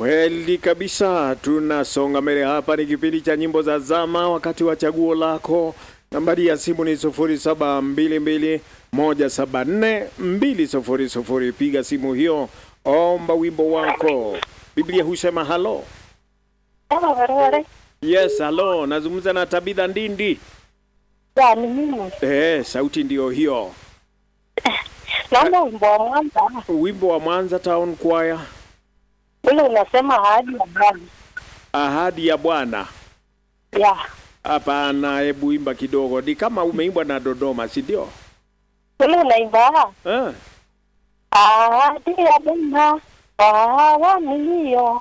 Kweli kabisa, tunasonga mbele hapa. Ni kipindi cha nyimbo za zama, wakati wa chaguo lako. Nambari ya simu ni sufuri saba mbili mbili moja saba nne mbili sufuri sufuri. Piga simu hiyo, omba wimbo wako. Biblia husema halo. Kama barabara Yes, halo, nazungumza na Tabitha Ndindi. ya ni mimi. Eh, sauti ndiyo hiyo. Naomba wimbo wa Mwanza Wimbo wa Mwanza Town Choir, ule unasema ahadi ya Bwana. ahadi ya Bwana. Ya Hapana, hebu imba kidogo, ni kama umeimbwa na Dodoma, si ndio? ule unaimba Eh, ahadi ya Bwana awamu hiyo.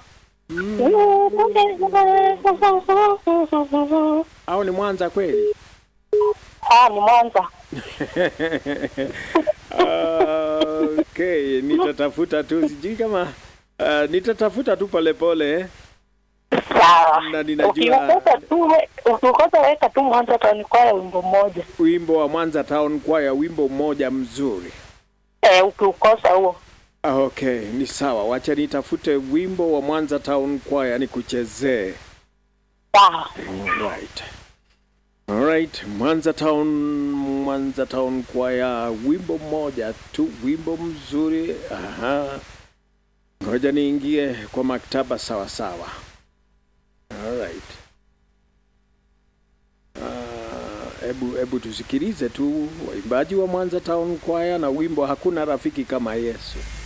au ni Mwanza kweli? Ah, ni Mwanza. Ah, okay, nitatafuta tu, sijui kama ah, nitatafuta tu polepole. Sawa. Na ninajua- Ukikosa tu we- ukikosa weka tu Mwanza tanikwaya wimbo mmoja. Wimbo wa Mwanza Town Choir, wimbo mmoja mzuri. Eh, ukiukosa huo. Ah, okay, ni sawa, wacha nitafute wimbo wa Mwanza Town Choir nikuchezee. Sawa. Alright. Alright, Mwanza Town Mwanza Town Choir, wimbo mmoja tu, wimbo mzuri. Aha. Ngoja niingie kwa maktaba sawa sawa. Alright. Ah, Hebu hebu tusikilize tu waimbaji wa Mwanza Town Choir na wimbo hakuna rafiki kama Yesu.